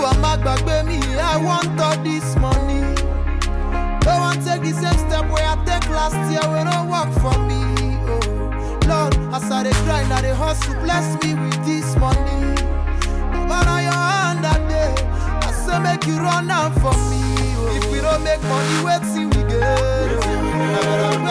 Oluwa má gbàgbé mi, I want all this money. Don't want take the same step where I take last year, we don't work for me. Oh, Lord, as I dey grind, I dey hustle, bless me with this money. Baba, na your hand that day, I say make you run am for me. Oh. If we don't make money, wait till we get.